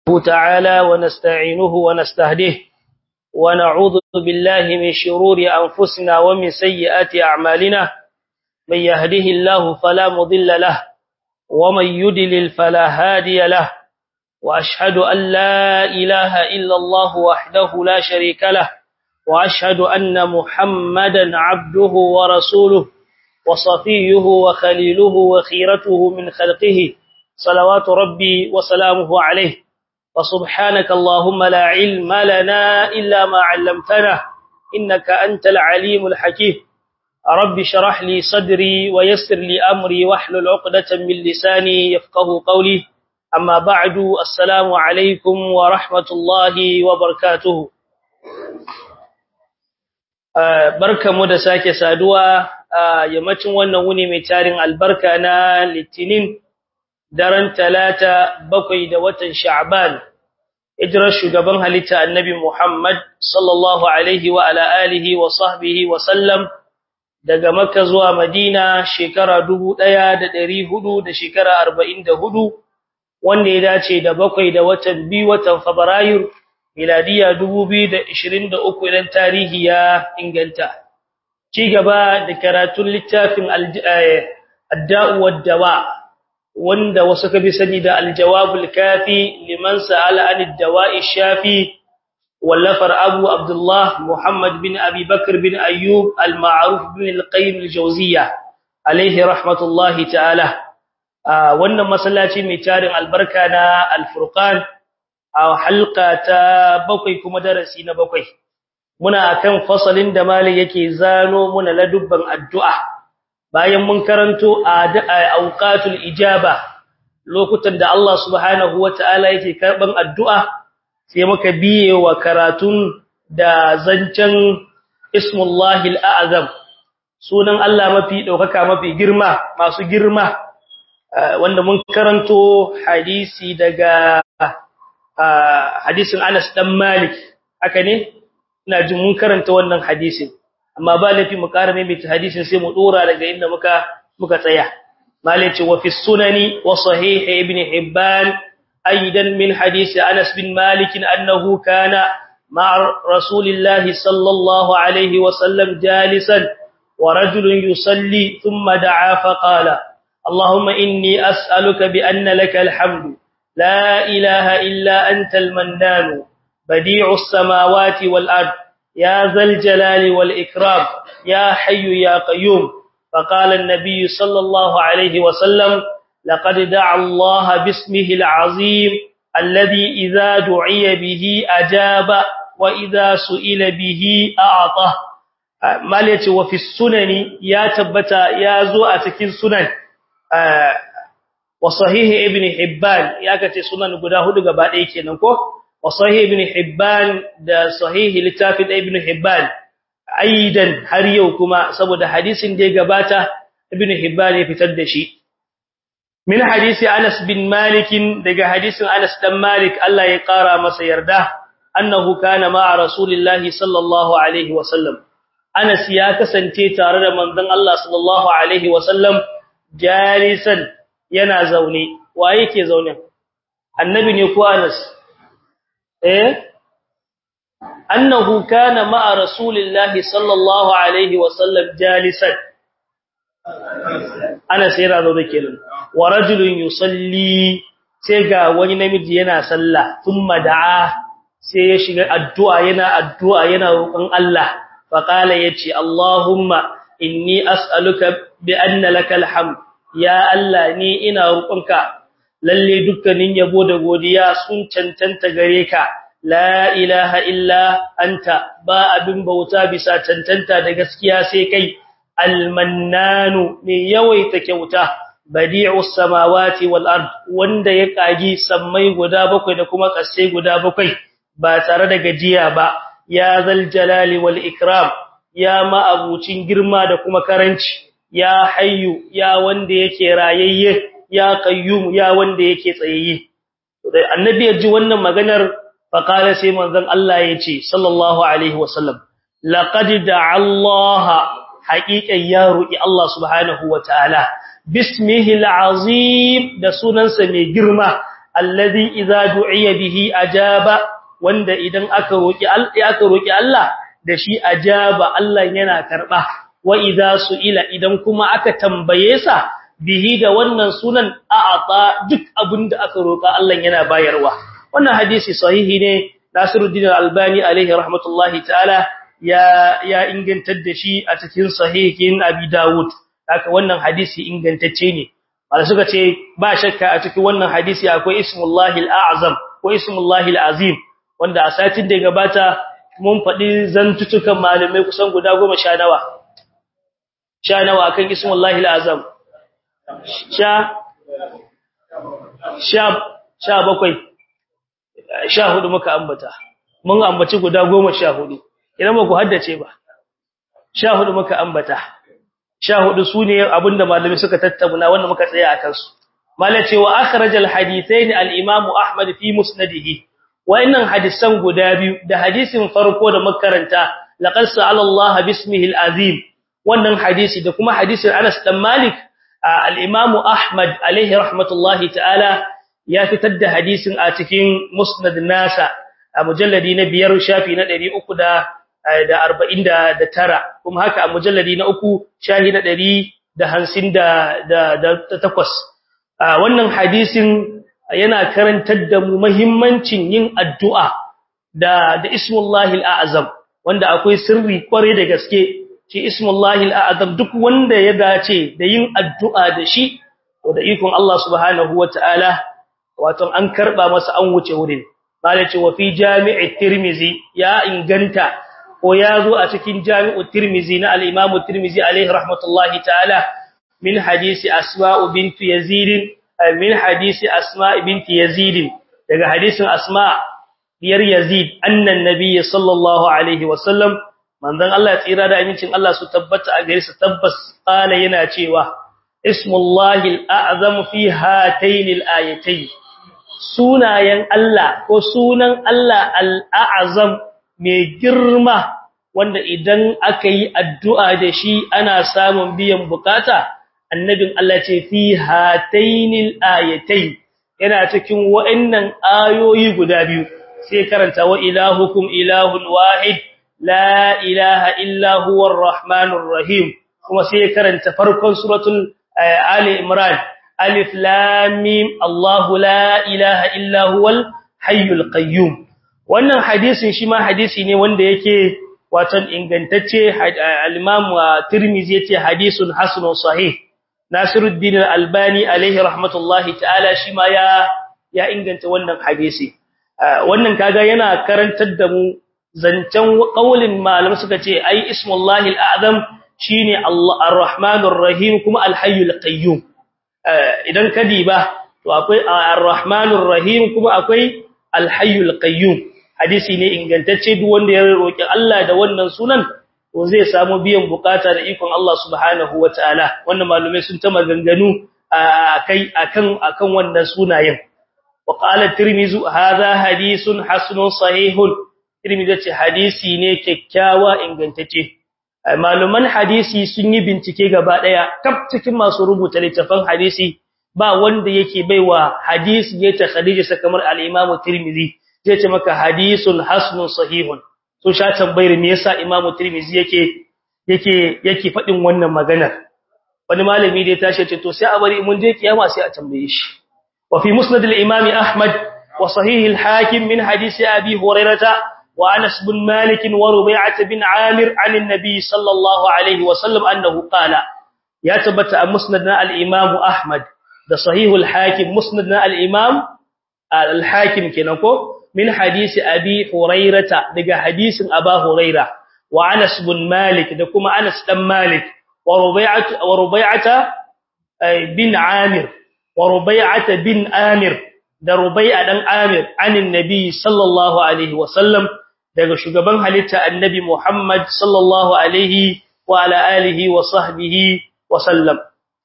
تعالى ونستعينه ونستهديه ونعوذ بالله من شرور أنفسنا ومن سيئات أعمالنا من يهده الله فلا مضل له ومن يدلل فلا هادي له وأشهد أن لا إله إلا الله وحده لا شريك له وأشهد أن محمدا عبده ورسوله وصفيه وخليله وخيرته من خلقه صلوات ربي وسلامه عليه وسبحانك اللهم لا علم لنا إلا ما علمتنا إنك أنت العليم الحكيم رب شرح لي صدري ويسر لي أمري واحلل عقدة من لساني يفقه قولي أما بعد السلام عليكم ورحمة الله وبركاته barkamu da sake saduwa a yammacin wannan wuni mai tarin albarka na litinin daren talata bakwai da watan sha'ban hijirar shugaban halitta annabi Muhammad sallallahu alaihi wa ala alihi wa sahbihi wa sallam daga makka zuwa madina shekara dubu ɗaya da ɗari hudu da shekara arba'in da hudu wanda ya dace da bakwai da watan biyu watan fabrairu miladiya 2023 idan tarihi ya inganta ci gaba da karatun littafin adda'u wad-dawa wanda wasu ka bi sani da al-jawabul kafi liman sa'ala an ad-dawa'i shafi wallafar abu abdullah muhammad bin abi bakr bin ayyub al-ma'ruf bin al-qayyim al-jawziyya alayhi rahmatullahi ta'ala wannan masallaci mai tarin albarka na al-furqan a halka ta bakwai kuma darasi na bakwai muna akan fasalin da mali yake zano muna ladubban addu'a bayan mun karanto a auqatul ijaba lokutan da Allah subhanahu wataala yake karban addu'a sai muka biye wa karatun da zancen ismullahi al'azam sunan Allah mafi daukaka mafi girma masu girma wanda mun karanto hadisi daga hadisin Anas dan Malik haka ne ina jin mun karanta wannan hadisin amma ba lafi mu ƙara mai hadisin sai mu dora daga inda muka muka tsaya malaci wa fi sunani wa sahih ibn hibban aidan min hadisi Anas bin Malik annahu kana ma'a rasulillah sallallahu alaihi wa sallam jalisan wa rajulun yusalli thumma da'a fa qala اللهم إني أسألك بأن لك الحمد لا إله إلا أنت المنان بديع السماوات والأرض يا ذا الجلال والإكرام يا حي يا قيوم فقال النبي صلى الله عليه وسلم لقد دعا الله باسمه العظيم الذي إذا دعي به أجاب وإذا سئل به أعطى مالية وفي السنن يا تبتا يا زوء تكين سنن wa sahihi ibn hibban ya kace sunan guda hudu gaba ɗaya kenan ko wa sahihi ibn hibban da sahihi littafin ibn hibban aidan har yau kuma saboda hadisin da ya gabata ibn hibban ya fitar da shi min hadisi Anas bin Malik daga hadisin Anas dan Malik Allah ya kara masa yarda annahu kana ma'a rasulillahi sallallahu alaihi wa sallam Anas ya kasance tare da manzon Allah sallallahu alaihi wa sallam jalisan yana zaune wa yake zaune annabi ne ko Anas eh annahu kana ma'a rasulillahi sallallahu alaihi wa sallam jalisan Anas yana zaune kenan wa rajulun yusalli sai ga wani namiji yana sallah thumma da'a sai ya shiga addu'a yana addu'a yana roƙon Allah fa qala yace Allahumma inni as'aluka bi anna lakal hamd ya Allah ni ina roƙonka lalle dukkanin yabo da godiya sun cancanta gare ka la ilaha illa anta ba abin bauta bisa cancanta da gaskiya sai kai almannanu ne yawaita kyauta badi'us samawati wal ard wanda ya kagi sammai guda bakwai da kuma kasai guda bakwai ba tare da gajiya ba ya zal jalali wal ikram ya ma abucin girma da kuma karanci ya hayyu ya wanda yake rayayye ya qayyum ya wanda yake tsayayye annabi ya ji wannan maganar faqala sai manzon Allah ya ce sallallahu alaihi wasallam laqad da'a Allah haqiqan ya ru'i Allah subhanahu wataala bismihi alazim da sunansa mai girma alladhi idza du'iya bihi ajaba wanda idan aka roki Allah aka roki Allah da shi ajaba Allah yana karba wa idza su'ila idan kuma aka tambaye sa bihi da wannan sunan a'ata duk abinda aka roka Allah yana bayarwa wannan hadisi sahihi ne Nasiruddin Al-Albani alaihi rahmatullahi ta'ala ya ya ingantar da shi a cikin sahihin Abi Dawud haka wannan hadisi ingantacce ne wanda suka ce ba shakka a cikin wannan hadisi akwai ismullahi al-a'zam ko ismullahi al-azim wanda a satin da gabata mun faɗi zantutukan malamai kusan guda 10 sha nawa sha nawa akan ismullahi al-azam sha sha sha bakwai sha hudu muka ambata mun ambaci guda 14 idan ba ku haddace ba sha hudu muka ambata sha hudu sune abinda malami suka tattauna wanda muka tsaya akan su malace wa akhrajal hadithain al-imam ahmad fi musnadihi wayannan hadisan guda biyu da hadisin farko da makaranta laqad sa'ala Allah bismihi al-azim wannan hadisi da kuma hadisin Anas dan Malik al-imam ahmad alaihi rahmatullahi ta'ala ya fitar da hadisin a cikin musnad nasa a mujalladi na biyar shafi na 300 da arba'in da tara kuma haka a mujalladi na uku shahi na ɗari da hansin da takwas wannan hadisin yana karantar da mu mahimmancin yin addu'a da da ismullahi al'azam wanda akwai sirri kware da gaske shi ismullahi al'azam duk wanda ya dace da yin addu'a da shi to da ikon Allah subhanahu wata'ala wato an karba masa an wuce wurin malace wa fi jami'i tirmizi ya inganta ko ya zo a cikin jami'u tirmizi na al-imamu tirmizi alaihi rahmatullahi ta'ala min hadisi asma'u bintu yazid min hadisi asma' binti yazid daga hadisin asma' biyar yazid annan nabiy sallallahu alaihi wasallam manzon Allah ya tsira da amincin Allah su tabbata a gare su tabbas qala yana cewa ismullahi al-a'zam fi hatayn al-ayatayn sunayen Allah ko sunan Allah al-a'zam mai girma wanda idan aka yi addu'a da shi ana samun biyan bukata annabin Allah ce fi hatainil ayatai yana cikin wa'annan ayoyi guda biyu sai karanta wa ilahukum ilahun wahid la ilaha illa huwar rahmanur rahim kuma sai karanta farkon suratul ali imran alif lam mim Allahu la ilaha illa huwal hayyul qayyum wannan hadisin shi ma hadisi ne wanda yake watan ingantacce al-Imam Tirmidhi yace hadisun hasanun sahih Nasiruddin al-Albani alaihi rahmatullahi ta'ala shi ma ya ya inganta wannan hadisi wannan kaga yana karantar da mu zancen qaulin malamai suka ce ai ismullahi al-a'zam shine Allah ar-Rahmanur Rahim kuma al-Hayyul Qayyum idan kadiba to akwai ar-Rahmanur Rahim kuma akwai al-Hayyul Qayyum hadisi ne ingantacce duk wanda ya roki Allah da wannan sunan to zai samu biyan bukata da ikon Allah subhanahu wataala wannan malumai sun ta maganganu akai akan akan wannan sunayen wa qala tirmizi hadha hadithun hasanun sahihun tirmizi ce hadisi ne kyakkyawa ingantacce maluman hadisi sun yi bincike gaba daya kaf cikin masu rubuta littafan hadisi ba wanda yake baiwa hadisi ya ta khadija kamar al-imam tirmizi zai ce maka hadisun hasanun sahihun so sha tambayar me yasa Imam Tirmidhi yake yake yake fadin wannan maganar wani malami da ya tashi ce to sai a bari mun je kiyama sai a tambaye shi wa fi musnad al-imam Ahmad wa sahih al-hakim min hadisi Abi Hurairah wa Anas bin Malik wa Rubay'ah bin Amir an an-nabi sallallahu alaihi wa sallam annahu qala ya tabbata a musnad al-imam Ahmad da sahih al-hakim musnad al-imam al-hakim kenan ko من حديث أبي هريرة دقى حديث أبا هريرة وعنس بن مالك دكما أنس بن مالك وربيعة, وربيعة بن عامر وربيعة بن آمر da Rubai'a dan Amir anin Nabi sallallahu alaihi wasallam daga shugaban halitta Annabi Muhammad sallallahu alaihi wa ala alihi wa sahbihi wa sallam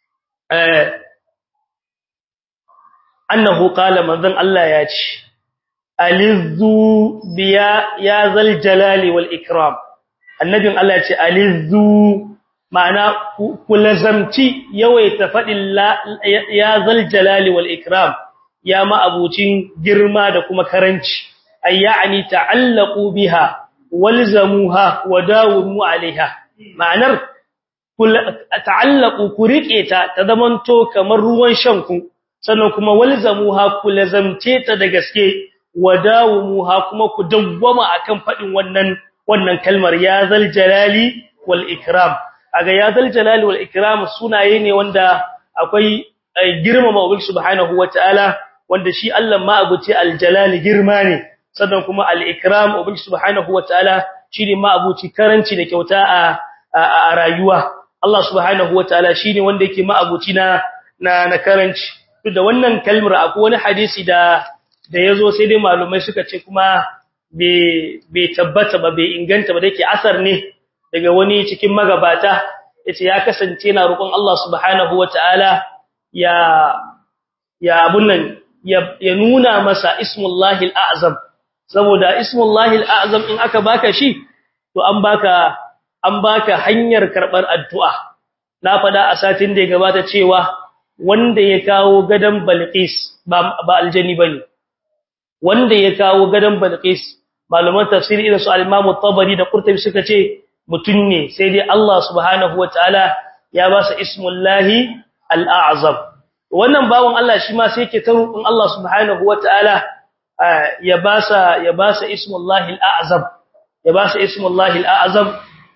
annahu qala manzon Allah ya ce alizzu biya ya zal jalali wal ikram annabin Allah ce alizzu ma'ana kulazamci yawaita fadin ya zal jalali wal ikram ya ma'abucin girma da kuma karanci ay ya'ni ta'allaqu biha walzamuha wa dawimu 'alayha ma'anar ta'allaqu ku rike ta ta zamanto kamar ruwan shanku sannan kuma walzamuha ku lazamce ta da gaske wa dawimuha kuma ku dawwama akan fadin wannan wannan kalmar ya zal jalali wal ikram aga ya zal jalali wal ikram sunaye ne wanda akwai girmama ubangi subhanahu wataala wanda shi Allah ma abuci aljalali girma ne sannan kuma al-ikram ubangi subhanahu wataala shine ma abuci karanci da kyauta a a rayuwa Allah subhanahu wataala shine wanda yake ma abuci na na karanci duk da wannan kalmar akwai wani hadisi da da yazo sai dai malumai suka ce kuma bai bai tabbata ba bai inganta ba dake asar ne daga wani cikin magabata yace ya kasance na roƙon Allah subhanahu wataala ya ya abun nan ya nuna masa ismullahi al'azam saboda ismullahi al'azam in aka baka shi to an baka an baka hanyar karbar addu'a na fada a satin da ya gabata cewa wanda ya kawo gadan balqis ba ba aljani bane wanda ya kawo gadan balqis malaman tafsiri irin su al-imam at-tabari da qurtubi suka ce mutun ne sai dai Allah subhanahu wataala ya ba sa ismullahi al'azam wannan bawon Allah shi ma sai yake ta roƙon Allah subhanahu wataala ya ba sa ya ba sa ismullahi al'azam ya ba sa ismullahi al'azam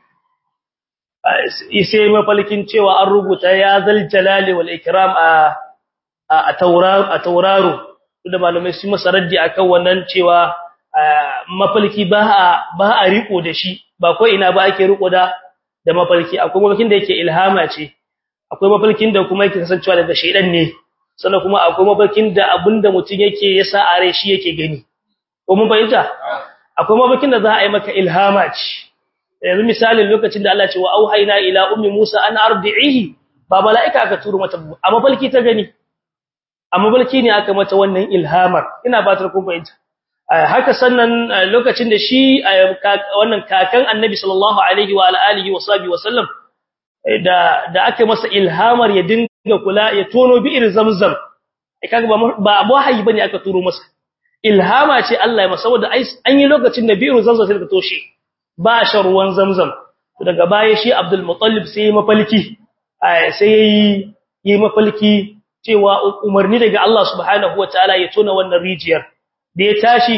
sai mafalkin cewa an rubuta ya zal jalali wal ikram a a tauraro a tauraro da malamai su masa raddi akan wannan cewa mafalki ba a ba a riko da shi ba ko ina ba ake riko da da mafalki akwai mafalkin da yake ilhama ce akwai mafalkin da kuma yake kasancewa daga shaydan ne sannan kuma akwai mafalkin da abinda mutum yake yasa a rai shi yake gani ko mun bayyana akwai mafalkin da za a yi maka ilhama ce yanzu misalin lokacin da Allah ce wa auhayna ila ummi Musa an ardi'ihi ba malaika aka turo mata a mafalki ta gani a mafalki ne aka mata wannan ilhamar ina ba ta kun bayyana haka sannan lokacin da shi wannan kakan annabi sallallahu alaihi wa alihi wa sahbihi wa sallam da da aka masa ilhamar ya dinga kula ya tono bi'ir zamzam kaga ba ba wahayi bane aka turo masa ilhama ce Allah ya masa saboda an yi lokacin da bi'ir zamzam sai ka toshe ba shan ruwan zamzam daga baya shi Abdul Muttalib sai ya mafalki sai yayi yi mafalki cewa umarni daga Allah subhanahu wataala ya tona wannan rijiyar da ya tashi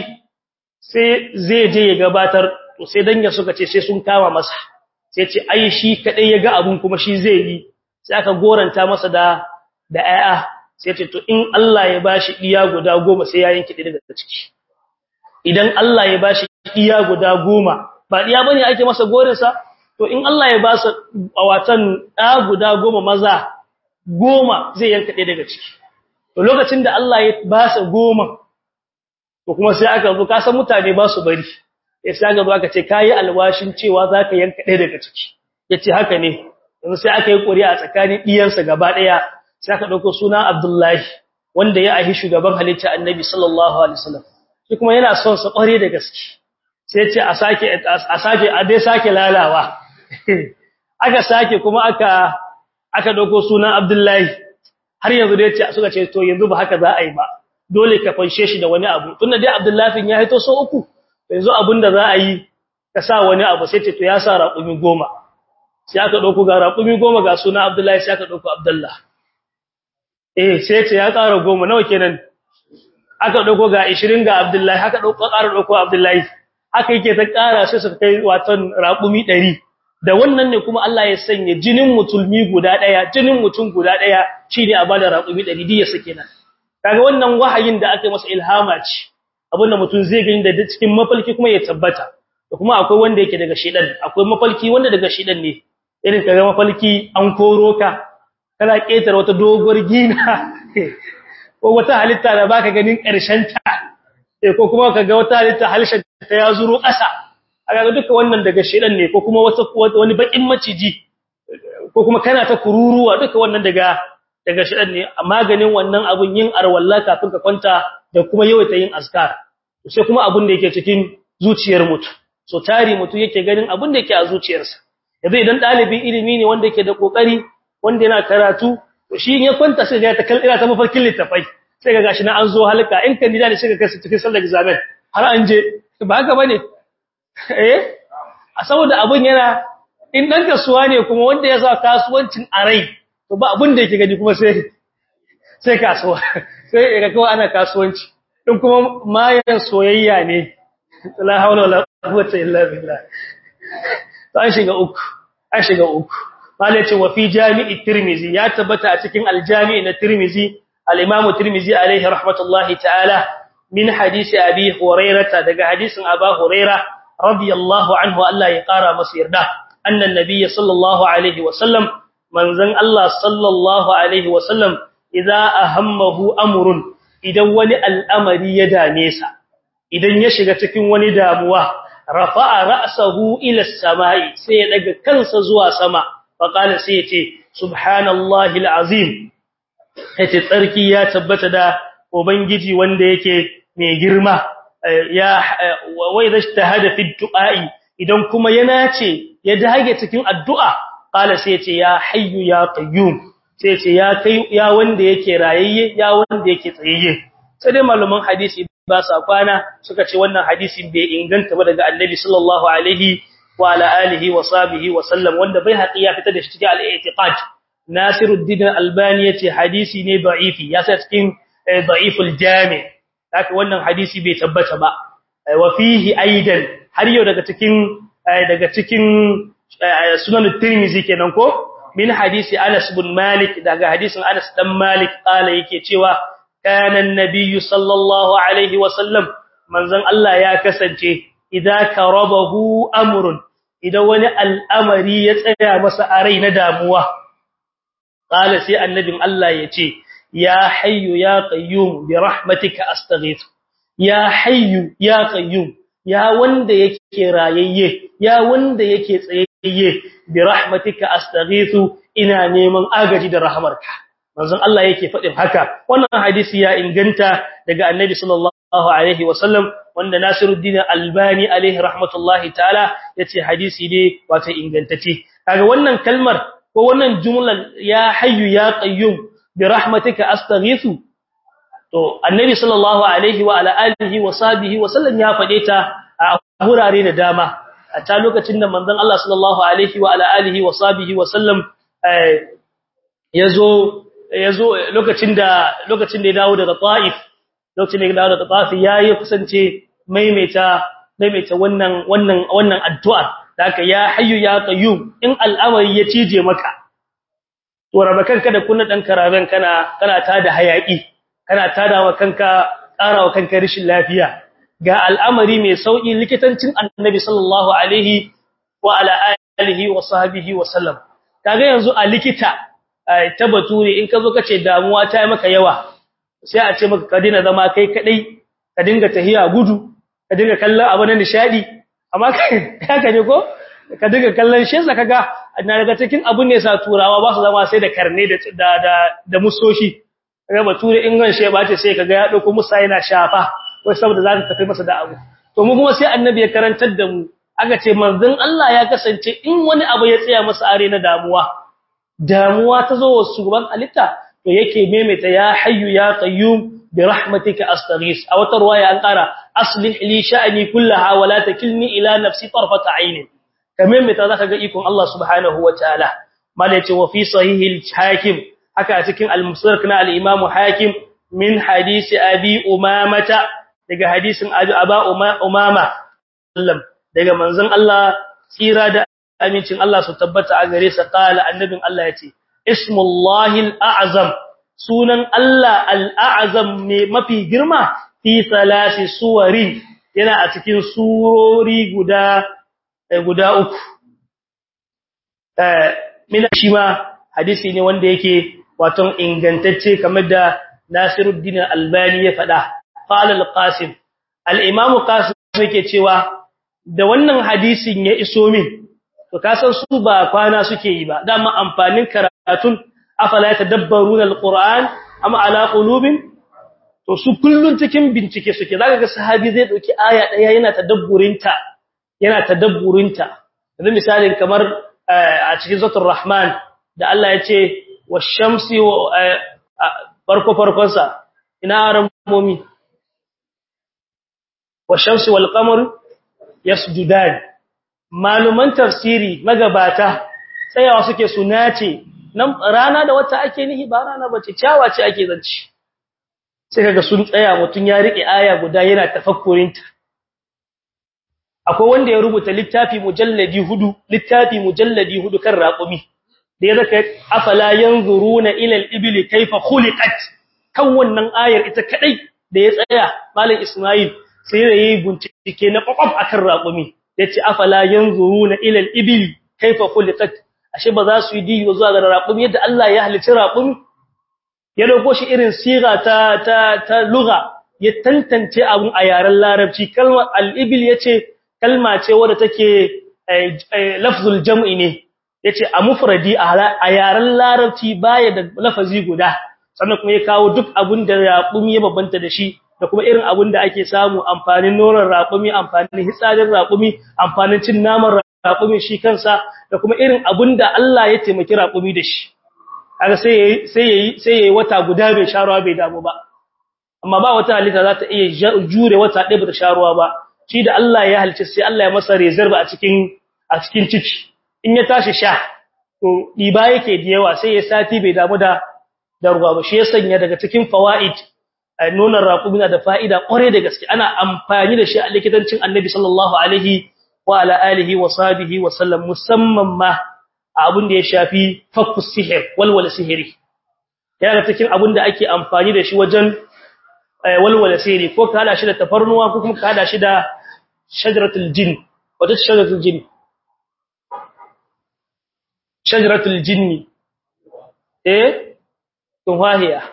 sai zai je ya gabatar to sai danya suka ce sai sun kama masa sai ce ai shi kadai ya ga abun kuma shi zai yi sai aka goranta masa da da ayya sai ce to in Allah ya bashi diya guda goma sai ya yanke daga ciki idan Allah ya bashi diya guda goma ba diya bane ake masa gorin sa to in Allah ya ba su watan da guda goma maza goma zai yanka daga ciki to lokacin da Allah ya ba su goma to kuma sai aka zo ka san mutane ba su bari sai aka zo aka ce kai alwashin cewa zaka yanka ɗaya daga ciki yace haka ne yanzu sai aka yi ƙuri'a tsakanin iyansa gaba ɗaya sai aka dauko suna Abdullahi wanda ya ahi shugaban halitta Annabi sallallahu alaihi wasallam shi kuma yana son sa ƙware da gaske sai ce a sake a sake a dai sake lalawa aka sake kuma aka aka dauko suna Abdullahi har yanzu dai ce suka ce to yanzu ba haka za a yi ba dole ka fanshe shi da wani abu tunda dai Abdullahi ya haito so uku yanzu abinda za a yi ka sa wani abu sai ce to ya sa raƙumi goma sai aka dauko ga raƙumi goma ga suna Abdullahi sai aka dauko Abdullah eh sai ce ya ƙara goma nawa kenan aka dauko ga 20 ga Abdullahi haka dauko ƙara dauko Abdullahi haka yake ta ƙara sai su kai watan raƙumi 100 da wannan ne kuma Allah ya sanya jinin mutulmi guda daya jinin mutum guda daya shine a bada raƙumi 100 diya sake nan kaga wannan wahayin da aka masa ilhama ce abinda mutum zai gani da cikin mafalki kuma ya tabbata da kuma akwai wanda yake daga shedan akwai mafalki wanda daga shedan ne irin kaga mafalki an koro ka kana ketar wata doguwar gina ko wata halitta da baka ganin karshen ta ko kuma kaga wata halitta halshen ta ya zuro ƙasa kaga duka wannan daga shedan ne ko kuma wata wani bakin maciji ko kuma kana ta kururuwa duka wannan daga daga shedan ne maganin wannan abun yin arwalla kafin ka kwanta da kuma yawaita yin azkar sai kuma abun da yake cikin zuciyar mutum so tari mutum yake ganin abun da yake a zuciyarsa yanzu idan dalibin ilimi ne wanda yake da kokari wanda yana karatu to shi ya kwanta sai ya ta kallira ta mafarkin littafai sai ga gashi na an zo halka in kandida ne sai ga kai cikin sallar examen har an je ba haka bane eh a saboda abun yana in dan kasuwa ne kuma wanda ya sa kasuwancin a rai to ba abun da yake gani kuma sai sai kasuwa sai ga kawai ana kasuwanci in kuma mayan soyayya ne la haula wala quwwata illa billah to an shiga uku an shiga uku malai ce wa fi jami'i tirmizi ya tabbata a cikin aljami na tirmizi al-imam tirmizi alaihi rahmatullahi ta'ala min hadisi abi hurairah daga hadisin aba hurairah radiyallahu anhu Allah ya kara masa yarda annan nabiyyi sallallahu alaihi wa sallam manzon Allah sallallahu alaihi wa sallam idza ahammahu amrun idan wani al'amari ya dame sa idan ya shiga cikin wani damuwa rafa'a ra'sahu ila as-sama'i sai ya daga kansa zuwa sama fa qala sai ya ce subhanallahi al-azim yace tsarki ya tabbata da ubangiji wanda yake mai girma ya wai zashtahada fi du'a'i idan kuma yana ce ya dage cikin addu'a qala sai ya ce ya hayyu ya qayyum sai ce ya kai ya wanda yake rayayye ya wanda yake tsayayye sai dai malaman hadisi ba sa kwana suka ce wannan hadisin bai inganta ba daga annabi sallallahu alaihi wa ala alihi wa sahbihi wa sallam wanda bai haƙi ya fita da shi cikin al-i'tiqad Nasiruddin Albani yace hadisi ne da'ifi ya sa cikin da'iful jami haka wannan hadisi bai tabbata ba wa fihi aidan har yau daga cikin daga cikin sunan Tirmidhi kenan ko min hadisi Anas bin Malik daga hadisin Anas dan Malik kala yake cewa kana annabiyyu sallallahu alaihi wasallam manzon Allah ya kasance idza karabahu amrun idan wani al'amari ya tsaya masa a rai na damuwa kala sai annabin Allah ya ce ya hayyu ya qayyum bi rahmatika astaghith ya hayyu ya qayyum ya wanda yake rayayye ya wanda yake tsayayye bi rahmatika astaghithu ina neman agaji da rahmarka manzon Allah yake fadin haka wannan hadisi ya inganta daga annabi sallallahu alaihi wasallam wanda Nasiruddin Albani alaihi rahmatullahi ta'ala yace hadisi ne wato ingantacce kaga wannan kalmar ko wannan jumlar ya hayyu ya qayyum bi rahmatika astaghithu to annabi sallallahu alaihi wa ala alihi wa sahbihi wa sallam ya fade ta a hurare da dama a ta lokacin da manzon Allah sallallahu alaihi wa ala alihi wa sahbihi wa sallam yazo yazo lokacin da lokacin da ya dawo daga Taif lokacin da ya dawo daga Taif yayi kusance maimaita maimaita wannan wannan wannan addu'a haka ya hayyu ya qayyum in al'amari ya cije maka to raba kanka da kunna dan karaben kana kana tada hayaki kana tada wa kanka ƙara wa kanka rashin lafiya ga al'amari mai sauki likitancin annabi sallallahu alaihi wa ala alihi wa sahbihi wa sallam kaga yanzu a likita ta bature in ka zo kace damuwa ta yi maka yawa sai a ce maka ka dina zama kai kadai ka dinga tahiya gudu ka dinga kallon abu na nishadi amma haka ne ko ka dinga kallon shi sa kaga na daga cikin abun ne sa turawa ba su zama sai da karne da da da musoshi kaga bature in ran shi ba ce sai kaga ya dauko musa yana shafa wai saboda zaka tafi masa da abu to mu kuma sai annabi ya karantar da mu aka ce manzon Allah ya kasance in wani abu ya tsaya masa are na damuwa damuwa ta zo wa shugaban alitta to yake maimaita ya hayyu ya qayyum bi rahmatika astaghis a wata ruwaya an kara aslih li sha'ni kullaha wa la takilni ila nafsi tarfata aynin kamar mai ta zaka ga ikon Allah subhanahu wataala mala yace wa fi sahih al-hakim haka a cikin al-musnad na al-imam hakim min hadisi abi umamata daga hadisin abi aba umama sallam daga manzon Allah tsira da amincin Allah su tabbata a gare sa kala annabin Allah yace ismullahi al-a'zam sunan Allah al-a'zam ne mafi girma fi salasi suwari yana a cikin surori guda guda uku eh mina shi ma hadisi ne wanda yake wato ingantacce kamar da Nasiruddin Albani ya faɗa qala al-Qasim al-Imam Qasim yake cewa da wannan hadisin ya iso min to kasan su ba kwana suke yi ba dama amfanin karatun afala tadabbaruna al-Qur'an amma ala qulubin to su kullun cikin bincike suke zaka ga sahabi zai dauki aya daya yana tadabburinta yana tadabburinta yanzu misalin kamar a cikin zatul rahman da Allah ya ce washamsi farko farkon sa ina ramomi wa shamsi wal qamar yasjudan maluman tafsiri magabata tsayawa suke sunace nan rana da wata ake nihi ba rana bace ciyawa ce ake zanci sai kaga sun tsaya mutun ya rike aya guda yana tafakkurinta akwai wanda ya rubuta littafi mujalladi hudu littafi mujalladi hudu kan raqumi da ya zaka afala yanzuruna ila al-ibli kayfa khuliqat kan wannan ayar ita kadai da ya tsaya malam Ismail sai da yayi bincike na kwakwaf akan raqumi yace afala yanzuruna ila al-ibli kayfa khuliqat ashe ba za su yi diyo zuwa ga raqumi yadda Allah ya halicci raqumi ya dauko shi irin siga ta ta ta lugha ya tantance abun a yaren larabci kalmar al-ibl yace kalma ce wadda take lafzul jam'i ne yace a mufradi a yaren larabci baya da lafazi guda sannan kuma ya kawo duk abun da raqumi ya babanta da shi da kuma irin abun da ake samu amfanin nonon raqumi amfanin hitsarin raqumi amfanin cin naman raqumi shi kansa da kuma irin abun da Allah ya taimaki raqumi da shi kaga sai yayi sai yayi sai yayi wata guda bai sharuwa bai damu ba amma ba wata halitta za ta iya jure wata ɗaya ba ta sharuwa ba shi da Allah ya halce sai Allah ya masa reserve a cikin a cikin ciki in ya tashi sha to diba yake da yawa sai ya sati bai damu da da ruwa ba shi ya sanya daga cikin fawaid nonon raqumi da fa'ida kware da gaske ana amfani da shi a likitancin Annabi sallallahu alaihi wa ala alihi wa sahbihi wa sallam musamman ma abin da ya shafi fakkus sihir walwala sihiri yana cikin abin da ake amfani da shi wajen walwala sihiri ko ka hada shi da tafarnuwa ko kuma ka hada shi da shajaratul jin wato shajaratul jin shajaratul jinni eh tuwahiya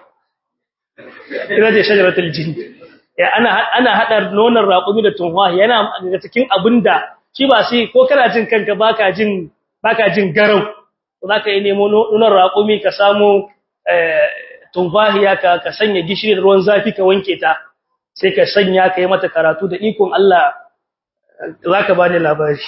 ina ce shajaratul jin ya ana ana hada nonon raƙumi da tuwahiya yana daga cikin abinda shi ba sai ko kana jin kanka baka jin baka jin garau zaka yi nemo nonon raƙumi ka samu tuwahiya ka ka sanya gishiri da ruwan zafi ka wanke ta sai ka sanya ka yi mata karatu da ikon Allah zaka bani labari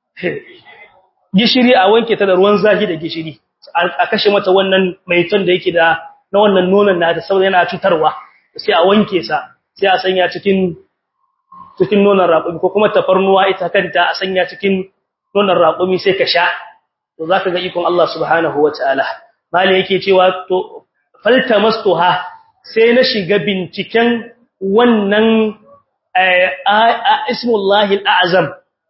gishiri a wanke ta da ruwan zafi da gishiri a kashe mata wannan maiton da yake da na wannan nonon na ta saboda yana cutarwa sai a wanke sa sai a sanya cikin cikin nonon raƙumi ko kuma tafarnuwa ita kanta a sanya cikin nonon raƙumi sai ka sha to zaka ga ikon Allah subhanahu wataala mali yake cewa to faltamastuha sai na shiga binciken wannan ismullahi al'azam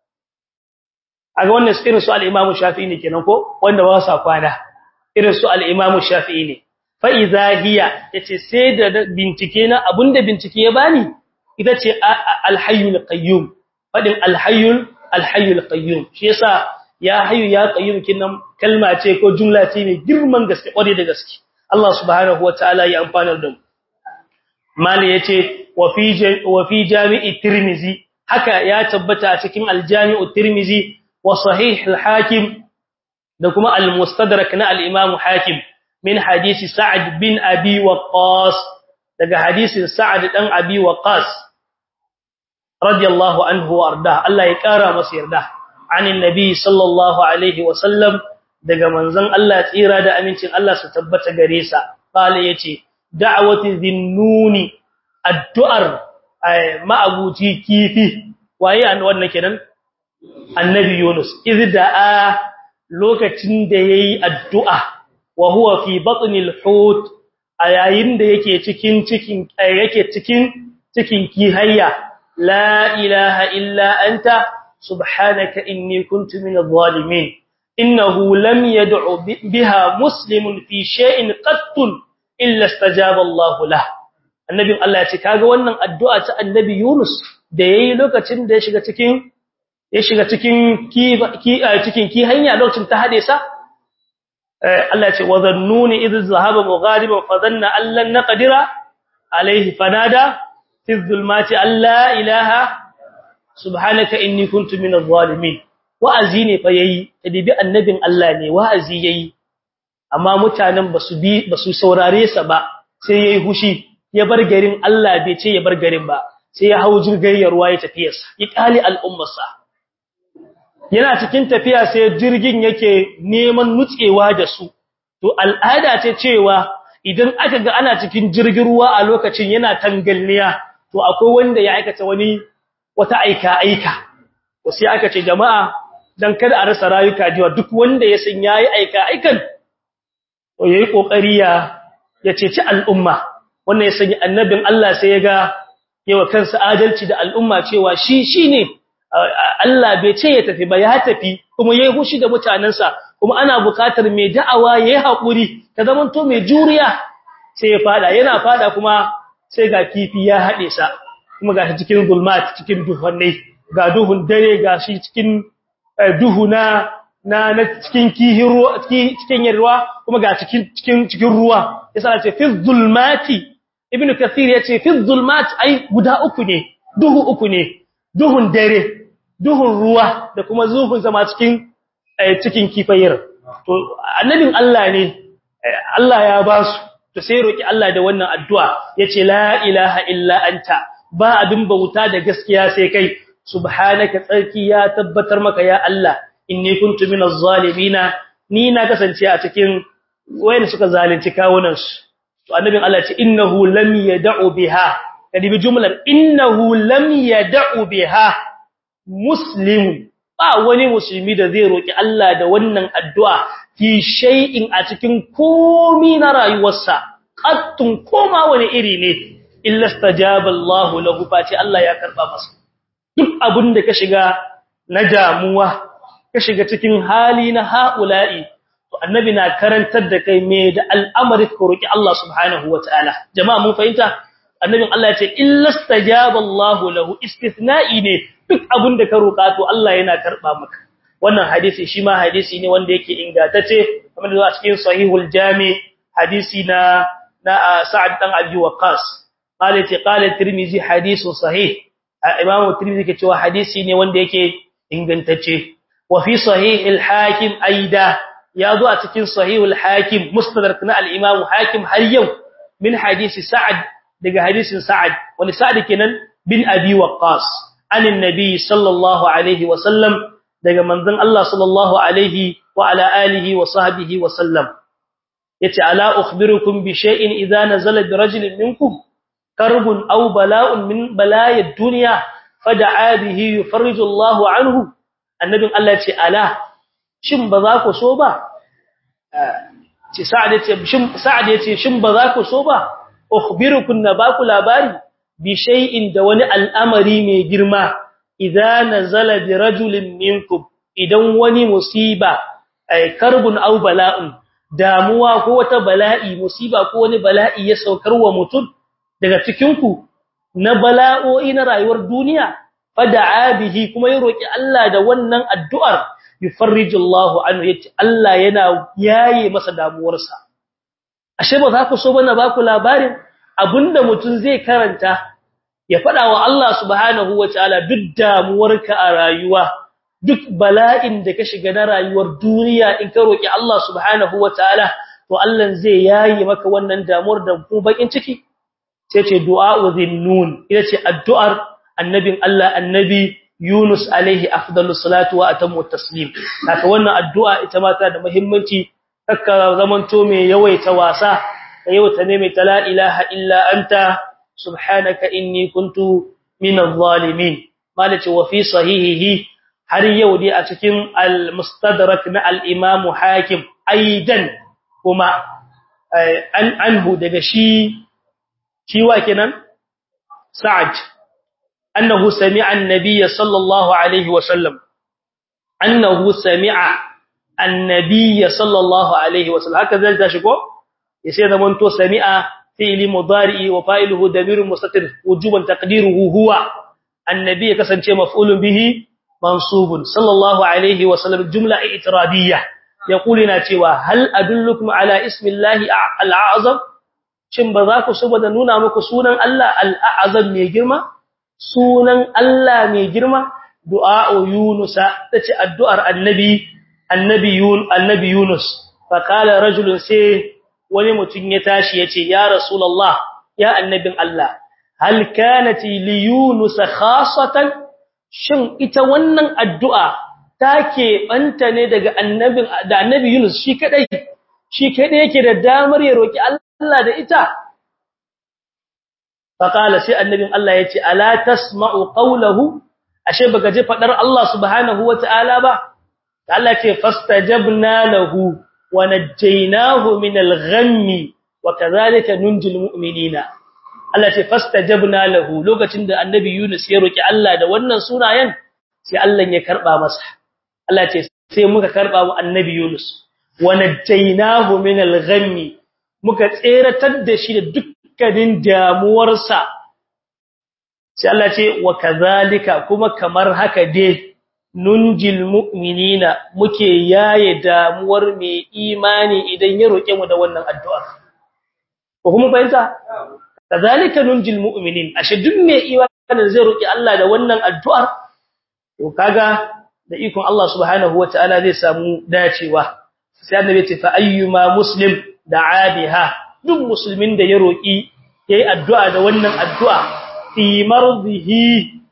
aga wannan irin su al-Imam Shafi'i ne kenan ko wanda ba sa kwana irin su al-Imam Shafi'i ne fa idza hiya yace sai da bincike na abunda bincike ya bani ita ce al-hayyul qayyum fadin al-hayyul al-hayyul qayyum shi yasa ya hayyu ya qayyum kinan kalma ce ko jumla ce mai girman gaske kware da gaske Allah subhanahu wataala ya amfanar da mu mali yace wa fi wa fi jami'i tirmizi haka ya tabbata a cikin al-jami'u tirmizi wa sahih al-hakim da kuma al-mustadrak na al-imam hakim min hadisi sa'ad bin abi waqqas daga hadisin sa'ad dan abi waqqas radiyallahu anhu warda Allah ya kara masa yarda anin nabi sallallahu alaihi wa sallam daga manzon Allah tsira da amincin Allah su tabbata gare sa qala yace da'wati dhinnuni addu'ar ma'abuci kifi waye an wannan kenan annabi Yunus idda'a lokacin da yayi addu'a wa huwa fi batnil hut ayayin da yake cikin cikin yake cikin cikin kihayya la ilaha illa anta subhanaka inni kuntu minadh zalimin innahu lam yad'u biha muslimun fi shay'in qattun illa istajaba Allah lah annabi Allah ya ce kaga wannan addu'a ta annabi Yunus da yayi lokacin da ya shiga cikin ya shiga cikin ki cikin ki hanya lokacin ta hade sa Allah ya ce wa zannuni idh zahaba mughadiban fa dhanna an lan naqdira alayhi fanada fi dhulmati alla ilaha subhanaka inni kuntu minadh zalimin wa'azi ne fa yayi tadibi annabin Allah ne wa'azi yayi amma mutanen basu bi basu saurare sa ba sai yayi hushi ya bar garin Allah bai ce ya bar garin ba sai ya hau jirgin ruwa ya tafiyarsa ya kali al'ummarsa yana cikin tafiya sai jirgin yake neman nutsewa da su to al'ada ce cewa idan aka ga ana cikin jirgin ruwa a lokacin yana tangalniya to akwai wanda ya aikata wani wata aika aika to sai aka ce jama'a dan kada a rasa rayuka jiwa duk wanda ya san yayi aika aikan to yayi kokari ya ya ceci al'umma wannan ya sanya annabin Allah sai ya ga yawa kansa adalci da al'umma cewa shi shine Allah bai ce ya tafi ba ya tafi kuma yayi hushi da mutanansa kuma ana bukatar mai da'awa yayi hakuri ta zaman to mai juriya sai ya fada yana fada kuma sai ga kifi ya hade sa kuma ga cikin zulmat cikin duhunne ga duhun dare ga shi cikin duhu na na cikin kihin ruwa cikin ruwa kuma ga cikin cikin cikin ruwa yasa ce fi zulmati ibnu kathir yace fi zulmat ai guda uku ne duhu uku ne duhun dare duhun ruwa da kuma zuhun zama cikin cikin kifayir to annabin Allah ne Allah ya ba su to sai roki Allah da wannan addu'a yace la ilaha illa anta ba abin bauta da gaskiya sai kai subhanaka tsarki ya tabbatar maka ya Allah inni kuntu minaz zalimina ni na kasance a cikin wayanda suka zalunci kawunan su to annabin Allah ce innahu lam yad'u biha kadi bi jumlar innahu lam yad'u biha muslimun ba wani musulmi da zai roki Allah da wannan addu'a fi shay'in a cikin komi na rayuwarsa qattun koma wani iri ne illa stajaba Allahu lahu fati Allah ya karba masa duk abin da ka shiga na damuwa ka shiga cikin hali na haula'i to annabi na karantar da kai me da al'amari ka roki Allah subhanahu wataala jama'a mun fahimta annabin Allah ya ce illa stajaba Allahu lahu istithna'i ne duk abin da ka roka to Allah yana karba maka wannan hadisi shi ma hadisi ne wanda yake ingantacce kamar da a cikin sahihul jami hadisi na na Sa'ad dan Abi Waqqas qala ti qala Tirmidhi hadisun sahih Imam Tirmidhi ke cewa hadisi ne wanda yake ingantacce wa fi sahih al-Hakim aida ya zo a cikin sahih al-Hakim mustadrak na al-Imam Hakim har yau min hadisi Sa'ad daga hadisin Sa'ad wani Sa'ad kenan bin Abi Waqqas an annabi sallallahu alaihi wa sallam daga manzon Allah sallallahu alaihi wa ala alihi wa sahbihi wa sallam yace ala ukhbirukum bi shay'in idza nazala bi rajulin minkum karbun aw bala'un min bala'id dunya fada'a bihi yufarriju Allah anhu annabin Allah yace ala shin ba za ku so ba ce sa'ad yace shin sa'ad yace shin ba za ku so ba ukhbirukum na ba ku labari bi shay'in da wani al'amari mai girma idza nazala bi rajulin minkum idan wani musiba ay karbun aw bala'un damuwa ko wata bala'i musiba ko wani bala'i ya saukar wa mutum daga cikin ku na bala'o'i na rayuwar duniya fada'a bihi kuma ya roki Allah da wannan addu'ar yufarrijullahu anhu yace Allah yana yaye masa damuwarsa ashe ba za ku so bana ba ku labarin abinda mutum zai karanta ya fada wa Allah subhanahu wataala duk damuwarka a rayuwa duk bala'in da ka shiga na rayuwar duniya in ka roki Allah subhanahu wataala to Allah zai yayi maka wannan damuwar da ku bakin ciki sai ce du'a'u dhinnun ita ce addu'ar annabin Allah annabi Yunus alaihi afdalus salatu wa atammu taslim haka wannan addu'a ita ma ta da muhimmanci kakka zamanto mai yawaita wasa yawaita ne mai la ilaha illa anta subhanaka inni kuntu minadh zalimin malaci wa fi sahihihi har yau dai a cikin al-mustadrak na al-imam hakim aidan kuma an anhu daga shi shi wa kenan sa'ad annahu sami'a an-nabiy sallallahu alaihi wa sallam annahu sami'a an-nabiy sallallahu alaihi wa sallam haka zai tashi ko yace da manto sami'a fi'li mudari wa fa'iluhu damirun mustatir wujuban taqdiruhu huwa annabi kasance maf'ulun bihi mansubun sallallahu alaihi wa sallam jumla i'tiradiyya yaquluna cewa hal adullukum ala ismillahi al-a'zam shin ba za ku saboda nuna muku sunan Allah al-a'zam mai girma sunan Allah mai girma du'a yunus tace addu'ar annabi annabi yun annabi yunus fa kala rajulun sai wani mutum ya tashi yace ya rasulullah ya annabin Allah hal kanat li yunus khassatan shin ita wannan addu'a take banta ne daga annabin da annabi yunus shi kadai shi kadai yake da damar ya roki Allah Allah da ita faqala sai annabin Allah yace ala tasma'u qawlahu ashe baka je fadar Allah subhanahu wataala ba Allah ce fastajabna lahu wa najjaynahu min al-ghammi wa kadhalika nunjil mu'minina Allah ce fastajabna lahu lokacin da annabi Yunus ya roki Allah da wannan sunayen sai Allah ya karba masa Allah ce sai muka karba wa annabi Yunus wa najjaynahu min al-ghammi muka tseratar da shi da dukkanin damuwarsa sai Allah ce wa kadhalika kuma kamar haka dai nunjil mu'minina muke yaye damuwar mai imani idan ya roke mu da wannan addu'a ko kuma fahimta kadhalika nunjil mu'minin ashe duk mai imani zai roki Allah da wannan addu'ar to kaga da ikon Allah subhanahu wataala zai samu dacewa sai annabi ce fa ayyuma muslim da'a biha duk musulmin da ya roki yayi addu'a da wannan addu'a fi mardihi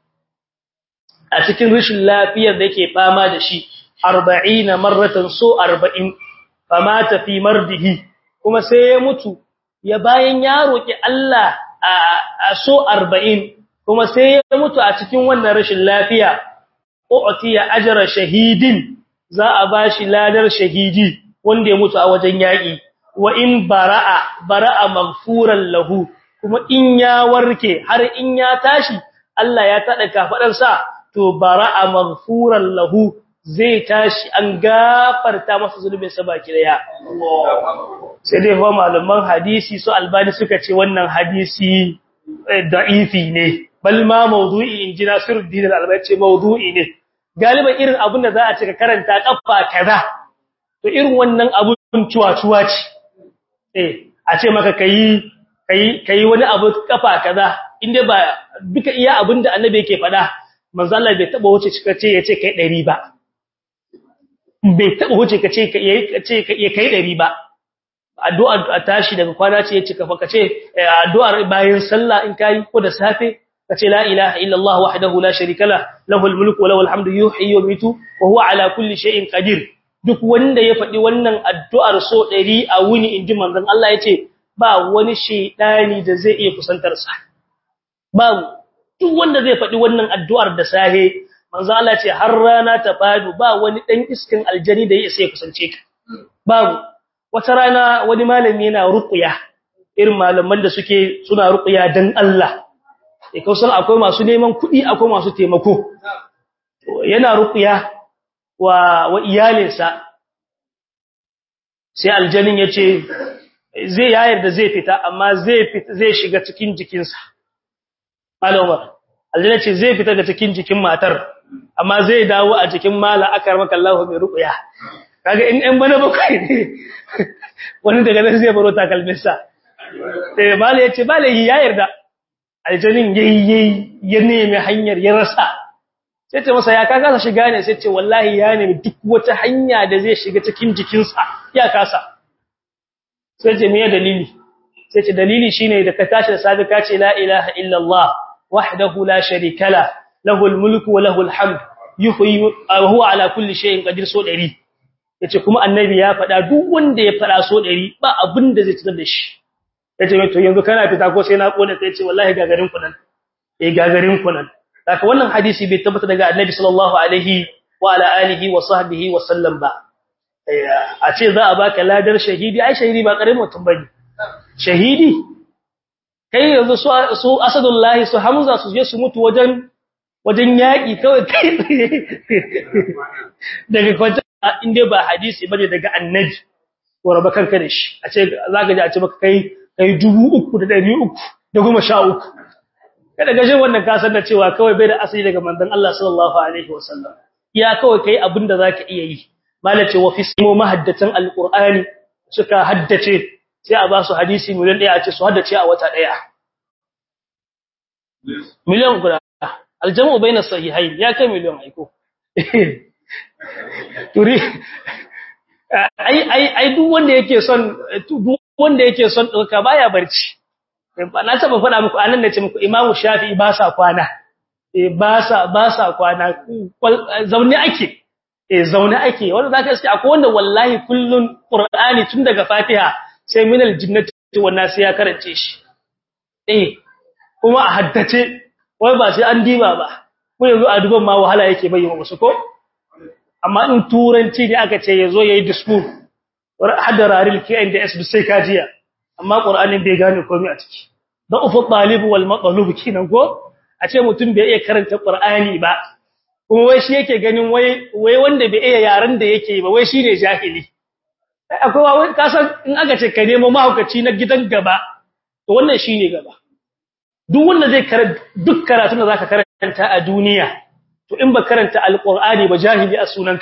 a cikin rashin lafiyar da yake fama da shi 40 marratan so 40 famata fi mardihi kuma sai ya mutu ya bayan ya roki Allah a so 40 kuma sai ya mutu a cikin wannan rashin lafiya u'tiya ajra shahidin za a bashi ladar shahidi wanda ya mutu a wajen yaki wa in bara'a bara'a maghfuran lahu kuma in ya warke har in ya tashi Allah ya tada kafadar sa to bara'a maghfuran lahu zai tashi an gafarta masa zulubin sa baki daya sai dai fa malaman hadisi su albani suka ce wannan hadisi da'ifi ne bal ma mawdu'i inji Nasiruddin al-Albani ce mawdu'i ne galiban irin abin da za a cika karanta kafa kaza to irin wannan abun cuwa-cuwa ce eh a ce maka kai kai kai wani abu kafa kaza inda ba duka iya abin da annabi yake faɗa manzo Allah bai taba wuce cika ce yace kai 100 ba bai taba wuce kace yace kai 100 ba addu'a a tashi daga kwana ce yace kafa kace addu'ar bayan sallah in kai ko da safe kace la ilaha illa Allah wahdahu la sharika la lahul mulku wa lahul hamdu yuhyi wa yumiitu wa huwa ala kulli shay'in qadir duk wanda ya faɗi wannan addu'ar so 100 a wuni inji manzon Allah yace ba wani shedani da zai iya kusantar sa babu duk wanda zai faɗi wannan addu'ar da sahe manzon Allah ce har rana ta fadu ba wani dan iskin aljani da ya sai kusance ka babu wata rana wani malami yana ruqya irin malaman da suke suna ruqya dan Allah e kausan akwai masu neman kuɗi akwai masu taimako yana ruqya wa wa iyalinsa sai aljanin yace zai yayar da zai fita amma zai fita zai shiga cikin jikinsa alama aljanna ce zai fita daga cikin jikin matar amma zai dawo a jikin mala akar maka Allahu mai ruqya kaga in ɗan bana bakwai ne wani daga nan zai baro takalminsa eh mala yace mala ya yarda aljanin yayi ya nemi hanyar ya rasa sai ce masa ya ka kasa shiga ne sai ce wallahi ya nemi duk wata hanya da zai shiga cikin jikinsa ya kasa sai ce me dalili sai ce dalili shine da ka tashi da safi ka ce la ilaha illallah wahdahu la sharika la lahul mulku wa lahul hamd yuhyi wa huwa ala kulli shay'in qadir so 100 yace kuma annabi ya faɗa duk wanda ya faɗa so 100 ba abin da zai tsar da shi yace mai to yanzu kana fita ko sai na kona sai yace wallahi gagarin ku nan eh gagarin ku nan haka wannan hadisi bai tabbata daga annabi sallallahu alaihi wa ala alihi wa sahbihi wa sallam ba a ce za a baka ladar shahidi ai shahidi ba karamin mutum bane shahidi kai yanzu su su asadullahi su hamza su je su mutu wajen wajen yaki kawai kai daga kwanta inda ba hadisi bane daga annabi ko raba kanka da shi a ce zaka ji a ce maka kai kai 3300 da goma sha uku kada gashin wannan ka san da cewa kawai bai da asali daga manzon Allah sallallahu alaihi wasallam ya kawai kai abinda zaka iya yi malace wa fi simo mahaddatan alqur'ani suka haddace sai a ba su hadisi miliyan daya a ce su haddace a wata daya miliyan guda aljamu baina sahihain ya kai miliyan aiko turi ai ai ai duk wanda yake son duk wanda yake son dauka baya barci na taba faɗa muku anan nace muku imamu shafi'i ba sa kwana eh ba sa ba sa kwana zaune ake eh zaune ake wanda zaka ce akwai wanda wallahi kullun qur'ani tun daga fatiha sai minal jinnati wannan sai ya karance shi eh kuma a haddace wai ba sai an diba ba ko yanzu a duban ma wahala yake bayyana wasu ko amma in turanci ne aka ce yazo yayi discourse hadda raril KNDS bi sai kajiya amma Qur'anin bai gane komai a ciki da ufu talib wal matlub kinan ko a ce mutum bai iya karanta Qur'ani ba kuma wai shi yake ganin wai wai wanda bai iya yaran da yake ba wai shine jahili akwai wai kasan in aka ce ka nemo mahaukaci na gidan gaba to wannan shine gaba duk wanda zai karanta duk karatu da zaka karanta a duniya to in ba karanta alqur'ani ba jahili a sunanka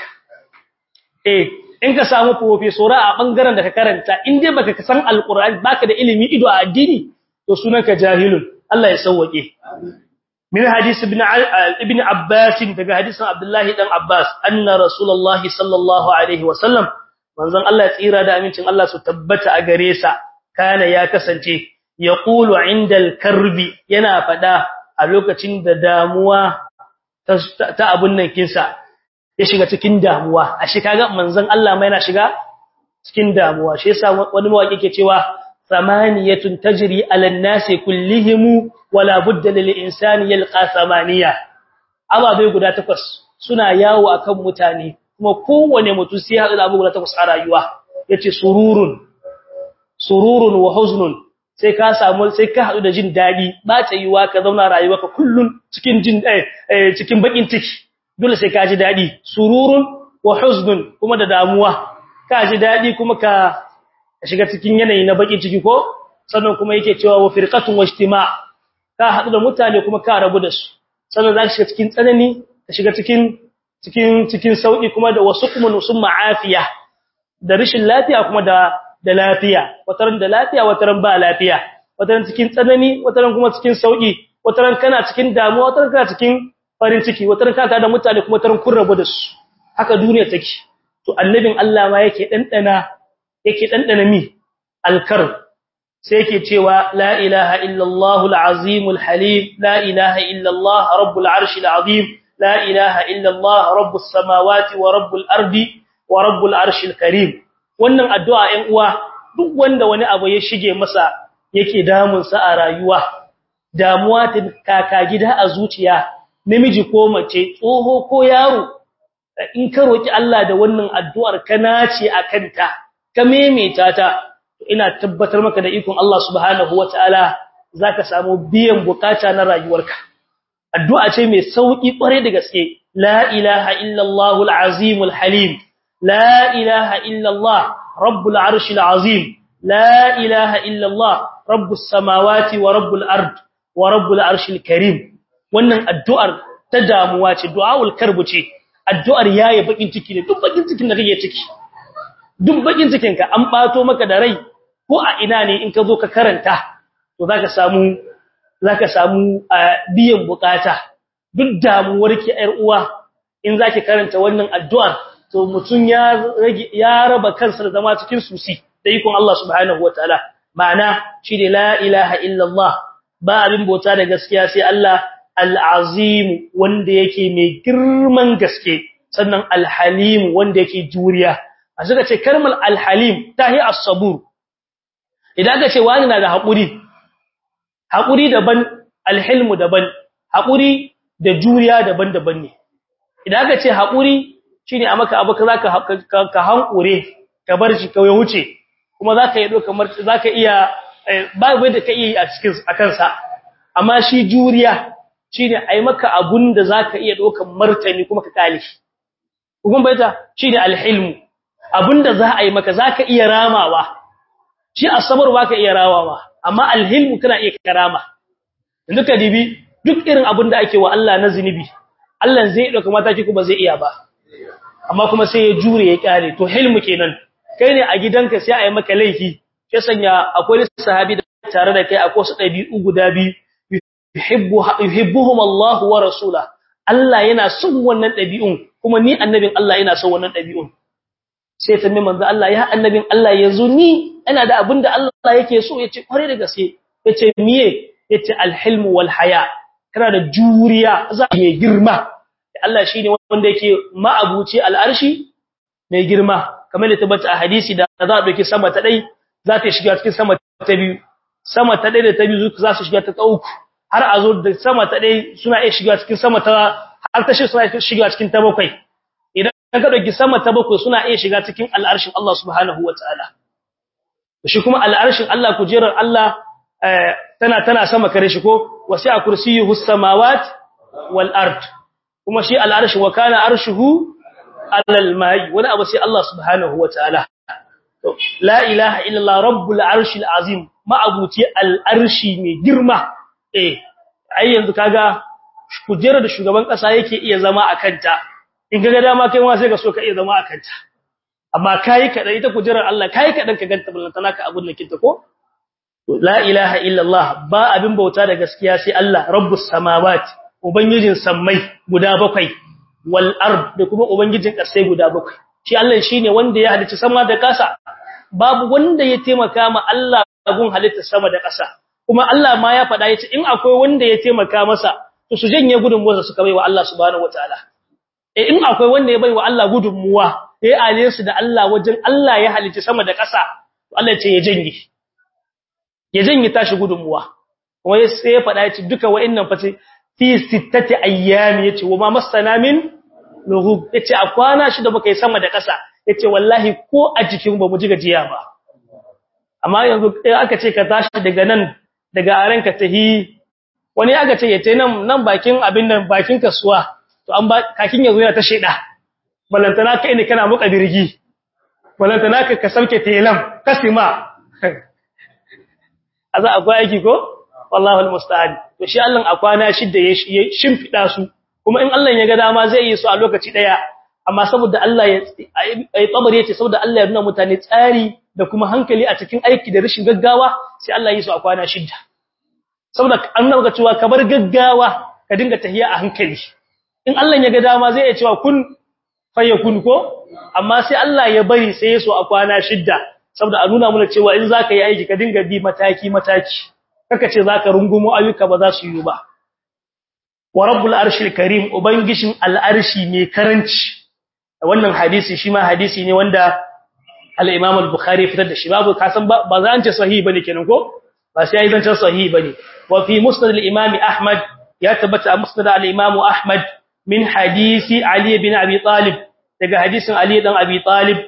eh in ka samu professor a bangaren da ka karanta in dai baka san alqur'ani baka da ilimi ido a addini to sunanka jahilun Allah ya sauke min hadisi ibn ibn abbas daga hadisin abdullahi dan abbas anna rasulullahi sallallahu alaihi wasallam manzon Allah ya tsira da amincin Allah su tabbata a gare sa kana ya kasance yaqulu indal karbi yana fada a lokacin da damuwa ta abun nan kinsa ya shiga cikin damuwa ashe kaga manzon Allah mai yana shiga cikin damuwa shi yasa wani mawaki yake cewa samaniyatun tajri ala nasi kullihim wala budda lil insani yalqa samaniya ababai guda takwas suna yawo akan mutane kuma kowane mutum sai haɗu da abu guda takwas a rayuwa yace sururun sururun wa huznun sai ka samu sai ka haɗu da jin daɗi ba ta yiwa ka zauna rayuwarka kullun cikin jin eh cikin bakin ciki dole sai ka ji daɗi sururun wa huznun kuma da damuwa ka ji daɗi kuma ka shiga cikin yanayi na bakin ciki ko sannan kuma yake cewa wa firqatun wa ijtima' ka haɗu da mutane kuma ka rabu da su sannan za ka shiga cikin tsanani ka shiga cikin cikin cikin sauki kuma da wasu kuma nusun ma'afiya da rashin lafiya kuma da da lafiya wataran da lafiya wataran ba lafiya wataran cikin tsanani wataran kuma cikin sauki wataran kana cikin damuwa wataran kana cikin farin ciki wataran kana da mutane kuma wataran kun rabu da su haka duniya take to annabin Allah ma yake dandana yake dandana mi alkar sai yake cewa la ilaha illa allahul azimul halim la ilaha illa allah rabbul arshil azim لا إله إلا الله رب السماوات ورب الأرض ورب العرش الكريم wannan addu'a ɗan uwa duk wanda wani abu ya shige masa yake damun sa a rayuwa damuwa ta kaka gida a zuciya namiji ko mace tsoho ko yaro in ka roki Allah da wannan addu'ar ka nace akanta ka memeta ta ina tabbatar maka da ikon Allah subhanahu wataala zaka samu biyan bukata na rayuwarka addu'a ce mai sauki kware da gaske la ilaha illallah alazim alhalim la ilaha illallah rabbul arshil azim la ilaha illallah rabbus samawati wa rabbul ard wa rabbul arshil karim wannan addu'ar ta damuwa ce du'aul karbu ce addu'ar yayi bakin ciki ne duk bakin cikin da kake ciki duk bakin cikin ka an bato maka da rai ko a ina ne in ka zo ka karanta to zaka samu zaka samu biyan bukata duk damuwar ki ƴar uwa in zaki karanta wannan addu'ar to mutun ya ya raba kansa da zama cikin susi da ikon Allah subhanahu wataala ma'ana shi ne la ilaha illa Allah ba abin bauta da gaskiya sai Allah al-azim wanda yake mai girman gaske sannan al-halim wanda yake juriya a suka ce kalmar al-halim tahi as-sabur idan aka ce wani na da haƙuri haƙuri daban alhilmu daban haƙuri da juriya daban-daban ne idan aka ce haƙuri shine a maka abu zaka ka hankure ka bar shi kawai wuce kuma zaka yi kamar zaka iya babu da ka iya a cikin akan sa amma shi juriya shine ai maka abun da zaka iya dokan martani kuma ka kale shi kun baita shine alhilmu abunda za a yi maka zaka iya ramawa shi asabar baka iya rawawa amma alhilmu kana iya karama yanzu ka dibi duk irin abin da ake wa Allah na zinubi Allah zai dauka mataki kuma zai iya ba amma kuma sai ya jure ya kare to hilmu kenan kai ne a gidanka sai a yi maka laifi ya sanya akwai sahabi da tare da kai akwai su dabi'u guda biyu yuhibbu yuhibbuhum Allah wa rasula Allah yana son wannan dabi'un kuma ni annabin Allah yana son wannan dabi'un sai ta mai manzo Allah ya annabin Allah yanzu ni ina da abin da Allah yake so yace kware da gaske yace miye yace alhilmu wal haya kana da juriya za mai girma Allah shine wanda yake ma'abuci al'arshi mai girma kamar da tabbata a hadisi da za a dauki sama ta dai za ta shiga cikin sama ta biyu sama ta ɗaya da ta biyu za su shiga ta uku har a zo da sama ta ɗaya suna iya shiga cikin sama ta har ta shi suna iya shiga cikin ta bakwai idan ka ɗauki sama ta bakwai suna iya shiga cikin al'arshin Allah subhanahu wa ta'ala shi kuma al'arshin Allah kujerar Allah tana tana sama kare shi ko wasi a kursiyuhu samawat wal ard kuma shi al'arshi wa kana arshuhu alal mai wani abu sai Allah subhanahu wa ta'ala la ilaha illallah rabbul arshil azim ma'abuci al'arshi mai girma eh ai yanzu kaga kujerar da shugaban kasa yake iya zama a kanta in kaga dama kai ma sai ka so ka iya zama a kanta amma kai kadan ita kujerar Allah kai kadan ka ganta ballantana ka abun nakin ta ko la ilaha illallah ba abin bauta da gaskiya sai Allah rabbus samawati ubangijin sammai guda bakwai wal ard da kuma ubangijin ƙasai guda bakwai shi Allah shine wanda ya halicci sama da ƙasa babu wanda ya taimaka ma Allah gun halitta sama da ƙasa kuma Allah ma ya faɗa yace in akwai wanda ya taimaka masa to su janye gudunmuwa suka baiwa Allah subhanahu wataala eh in akwai wanda ya baiwa Allah gudunmuwa yayi aliyansu da Allah wajen Allah ya halicci sama da ƙasa to Allah ya ce ya janye ya janye tashi gudunmuwa kuma sai ya faɗa yace duka wa'annan fa fi sittati ayyami yace wa ma masana min lughub yace a kwana shida baka yi sama da ƙasa yace wallahi ko a jikin ba mu ji gajiya ba amma yanzu aka ce ka tashi daga nan daga arenka tahi wani aka ce yace nan nan bakin abin nan bakin kasuwa to an ba kakin yazo yana ta sheda balantana kai ne kana muka birgi balantana ka ka sauke telam kasima aza akwai aiki ko wallahi almusta'an to shi Allah a kwana shida ya shimfida su kuma in Allah ya ga dama zai yi su a lokaci daya amma saboda Allah ya ai tabari yace saboda Allah ya nuna mutane tsari da kuma hankali a cikin aiki da rashin gaggawa sai Allah ya yi su a kwana shida saboda annabi ga cewa ka bar gaggawa ka dinga tahiya a hankali in Allah ya ga dama zai iya cewa kun fayakun ko amma sai Allah ya bari sai ya so a kwana shida saboda a nuna mana cewa in zaka yi aiki ka dinga bi mataki mataki kaka ce zaka rungumo ayyuka ba za su yi ba wa rabbul arshil karim ubangishin al'arshi mai karanci wannan hadisi shi ma hadisi ne wanda al-imam al-bukhari fitar da shi babu kasan ba za an ce sahihi bane kenan ko ba sai ai zancen sahihi bane wa fi musnad al-imam ahmad ya tabbata a musnad al-imam ahmad min hadisi ali bin abi talib daga hadisin ali dan abi talib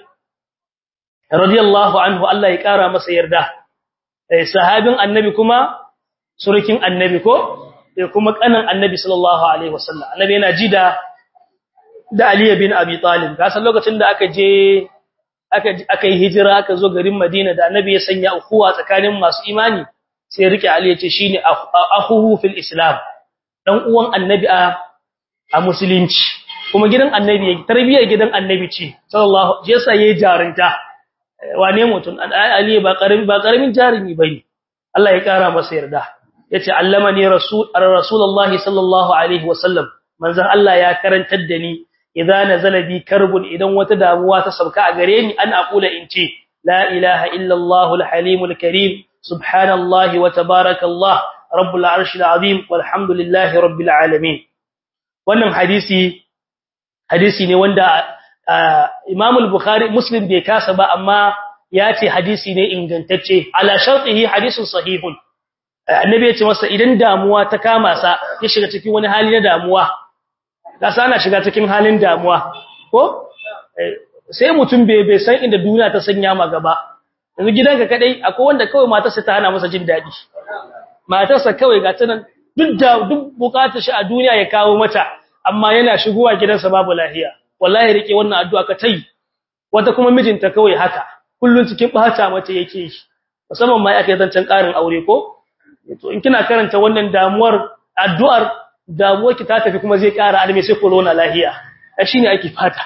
radiyallahu anhu Allah ya kara masa yarda sahabin annabi kuma surukin annabi ko kuma kanan annabi sallallahu alaihi wasallam annabi yana ji da da Ali bin Abi Talib kasan lokacin da aka je aka aka yi hijira aka zo garin Madina da annabi ya sanya ukhuwa tsakanin masu imani sai rike Ali ya ce shine akhuhu fil islam dan uwan annabi a a musulunci kuma gidan annabi tarbiyyar gidan annabi ce sallallahu je sai yayi jarinta wane mutum Ali ba karami ba karamin jarimi bane Allah ya kara masa yarda yace allamani rasul rasulullahi sallallahu alaihi wasallam manzon Allah ya karantar da ni idza nazala bi karbun idan wata damuwa ta sauka a gare ni an aqula in ce la ilaha illa allah alhalim alkarim subhanallahi wa tabarakallah rabbul arshil azim walhamdulillahi rabbil alamin wannan hadisi hadisi ne wanda imam al-bukhari muslim bai kasa ba amma ya ce hadisi ne ingantacce ala shartihi hadisun sahihun annabi ya ce masa idan damuwa ta kama sa ya shiga cikin wani hali na damuwa kasa ana shiga cikin halin damuwa ko sai mutum bai bai san inda duniya ta sanya ma gaba yanzu gidanka kadai akwai wanda kawai matarsa ta hana masa jin dadi matarsa kawai ga tanan duk da duk bukatar shi a duniya ya kawo mata amma yana shigowa gidansa babu lafiya wallahi rike wannan addu'a ka tai wata kuma mijinta kawai haka kullun cikin bata mata yake yi musamman ma yake zancan karin aure ko to in kina karanta wannan damuwar addu'ar damuwar ki ta tafi kuma zai kara alme sai corona lahiya shine ake fata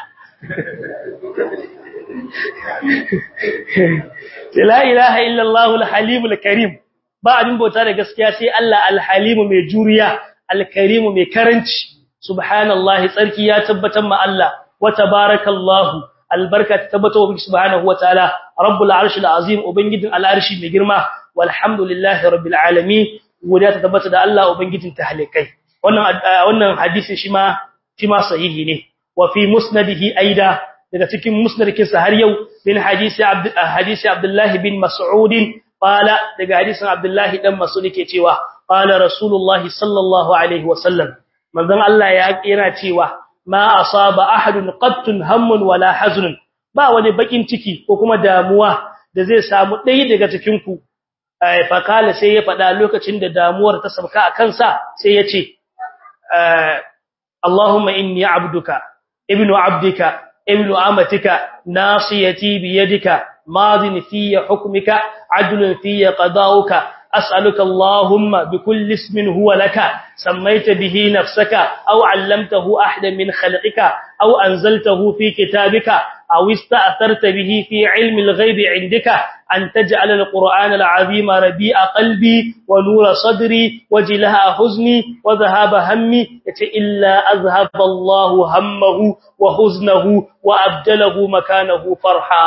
la ilaha illa allah alhalim alkarim ba abin bauta da gaskiya sai Allah alhalim mai juriya alkarim mai karanci subhanallahi tsarki ya tabbatar ma Allah wa tabarakallahu albarka tabbata wa subhanahu wa ta'ala rabbul arshil azim ubangijin al'arshi mai girma walhamdulillahi rabbil alamin godiya ta tabbata da Allah ubangijin tahlikai wannan wannan hadisi shi ma shi ma sahihi ne wa fi musnadihi aida daga cikin musnadin sa har yau bin hadisi abd hadisi abdullah bin mas'ud qala daga hadisin abdullahi dan mas'ud yake cewa qala rasulullahi sallallahu alaihi wasallam manzon Allah ya kira cewa ma asaba ahadun qattun hammun wala hazunun ba wani bakin ciki ko kuma damuwa da zai samu ɗaya daga cikin ku fa kala sai ya faɗa lokacin da damuwar ta sabka a kansa sai ya ce Allahumma inni abduka ibnu abdika ibnu amatika nasiyati biyadika madin fi hukmika adlun fi qada'uka أسألك اللهم بكل اسم هو لك سميت به نفسك أو علمته أحدا من خلقك أو أنزلته في كتابك أو استأثرت به في علم الغيب عندك أن تجعل القرآن العظيم ربيع قلبي ونور صدري وجلها حزني وذهاب همي إلا أذهب الله همه وحزنه وأبدله مكانه فرحا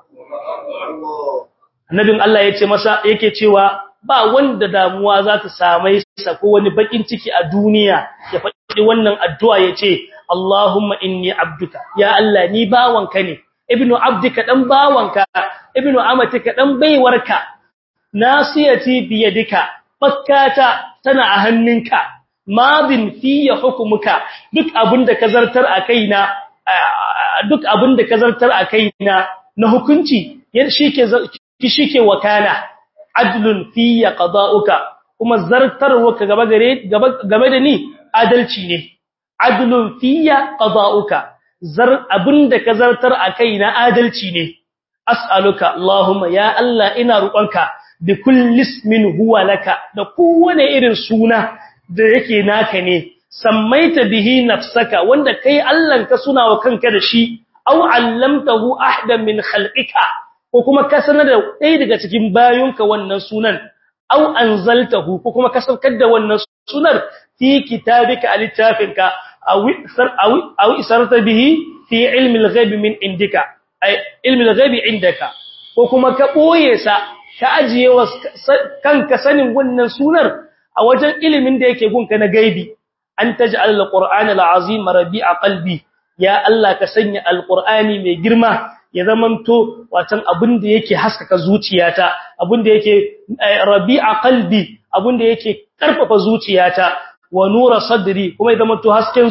Annabin Allah yace masa yake cewa ba wanda damuwa za ta same sa ko wani bakin ciki a duniya ya faɗi wannan addu'a yace Allahumma inni abduka ya Allah ni bawanka ne ibnu abdika dan bawanka ibnu amatika dan baiwarka nasiyati biyadika fakkata tana a hannunka madin fiye hukumuka duk abinda ka zartar a kaina duk abinda ka zartar a kaina na hukunci shike shike wakana adlun fiye qada'uka kuma zartarwa gaba gare game da ni adalci ne adlun fiye qada'uka zar abinda ka zartar a kaina adalci ne as'aluka allahumma ya allah ina roƙonka bi kulli ismin huwa laka da kowane irin suna da yake naka ne sammaita bihi nafsaka wanda kai Allah ka suna wa kanka da shi aw allamtahu ahdan min khalqika ko kuma ka sanar da ɗaya daga cikin bayonka wannan sunan aw anzaltahu ko kuma ka saukar da wannan sunar fi kitabika alittafinka aw isar aw isarta bihi fi ilmi al-ghaib min indika ay ilmi al-ghaib indaka ko kuma ka boye sa ka ajiye wa kanka sanin wannan sunar a wajen ilimin da yake gunka na gaibi an taj'al al-qur'ana al-azim rabi'a qalbi ya Allah ka sanya al-qur'ani mai girma ya zamanto watan abin da yake haskaka zuciyata abin da yake rabi'a qalbi abin da yake karfafa zuciyata wa nura sadri kuma ya zamanto hasken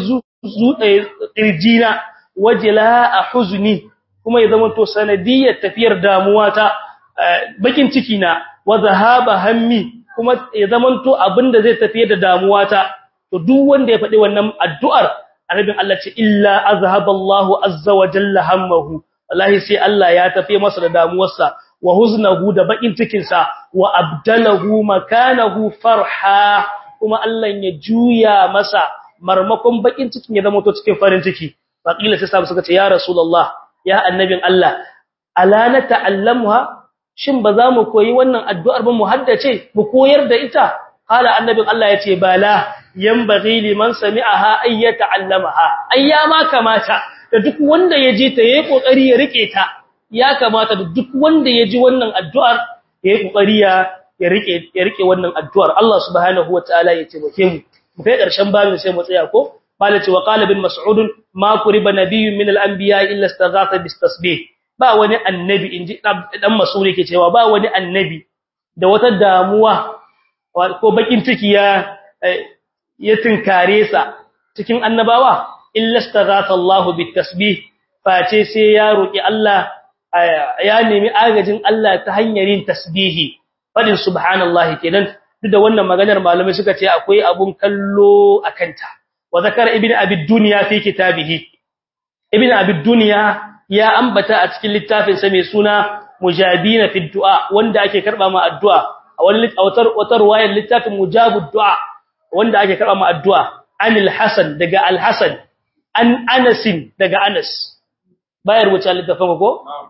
kirjina wajla'a huzni kuma ya zamanto sanadiyar tafiyar damuwata bakin ciki na wa zahaba hammi kuma ya zamanto abinda zai tafiye da damuwata to duk wanda ya faɗi wannan addu'ar annabin Allah ce illa azhaballahu azza wa jalla hammahu wallahi sai Allah ya tafiye masa da damuwarsa wa huznahu da bakin cikin sa wa abdalahu makanahu farha kuma Allah ya juya masa marmakon bakin cikin ya zama to cikin farin ciki faqila sai sabu suka ce ya rasulullah ya annabin Allah ala na ta'allamuha shin ba za mu koyi wannan addu'ar ba mu haddace mu koyar da ita qala annabin Allah yace bala yanbaghi liman sami'aha ay yata'allamaha ayyama kamata da duk wanda ya ji ta yayi kokari ya rike ta ya kamata da duk wanda ya ji wannan addu'ar yayi kokari ya ya rike ya rike wannan addu'ar Allah subhanahu wataala ya taimake mu mu kai karshen babin sai mu tsaya ko malaci wa qala bin mas'ud ma kuriba nabiyyun min al-anbiya illa istaghatha bis tasbih ba wani annabi inji dan masuri ke cewa ba wani annabi da wata damuwa ko bakin ciki ya ya tinkare sa cikin annabawa illa staghatha Allahu bitasbih face sai ya roki Allah ya nemi agajin Allah ta hanyar yin tasbihi fadin subhanallahi kenan duk da wannan maganar malamai suka ce akwai abun kallo akanta wa zakara ibnu abi dunya fi kitabihi ibnu abi dunya ya ambata a cikin littafin sa mai suna mujabina fi du'a wanda ake karba ma addu'a a wani autar autar wayar littafin mujabud du'a wanda ake karba ma addu'a anil hasan daga al hasan an anasin daga anas bayar wuce littafin ko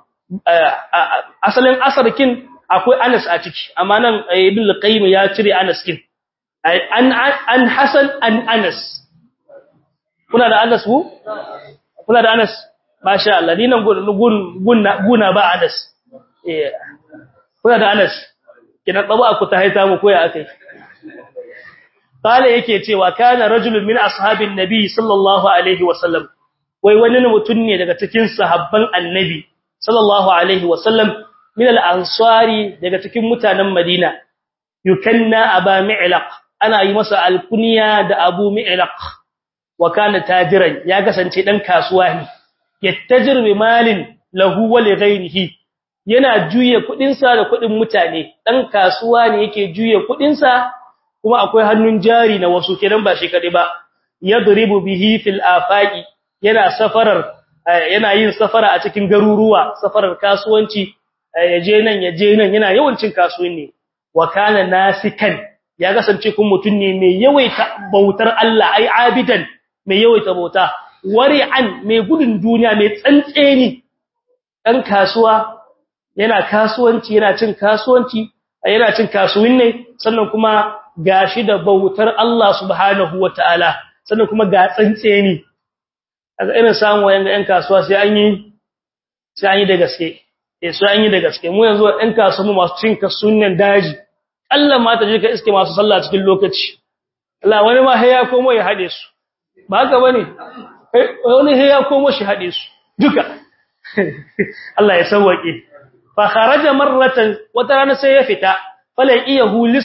asalin asarkin akwai anas a ciki amma nan ibn al-qayyim ya cire anas kin an an hasan an anas kuna da anas ku kuna da anas masha Allah ni nan guna ba Anas eh kuna da Anas kina tsaba ku ta haita mu koya akai kale yake cewa kana rajulun min ashabin nabi sallallahu alaihi wasallam wai wani mutum ne daga cikin sahabban annabi sallallahu alaihi wasallam min al-ansari daga cikin mutanen Madina yukanna aba mi'laq ana yi masa alkunya da abu mi'laq wa kana tajiran ya kasance dan kasuwa ne yattajir bi malin lahu wa li ghayrihi yana juye kudin sa da kudin mutane dan kasuwa ne yake juye kudin sa kuma akwai hannun jari na wasu kenan ba shi kadai ba yadribu bihi fil afaqi yana safarar yana yin safara a cikin garuruwa safarar kasuwanci yaje nan yaje nan yana yawancin kasuwanci wa kana nasikan ya kasance kun mutun ne mai yawaita bautar Allah ai abidan mai yawaita bauta wari'an mai gudun duniya mai tsantseni dan kasuwa yana kasuwanci yana cin kasuwanci yana cin kasuwin ne sannan kuma gashi da bautar Allah subhanahu wataala sannan kuma ga tsantseni kaga irin samu yanga ɗan kasuwa sai an yi sai an yi da gaske eh sai an yi da gaske mu yanzu ɗan kasuwa masu cin kasuwan daji Allah ma ta je ka iske masu sallah cikin lokaci Allah wani ma sai ya komo ya hade su ba haka bane wani sai ya komo shi hade su duka Allah ya sauwake fa kharaja marratan wata rana sai ya fita falan iyahu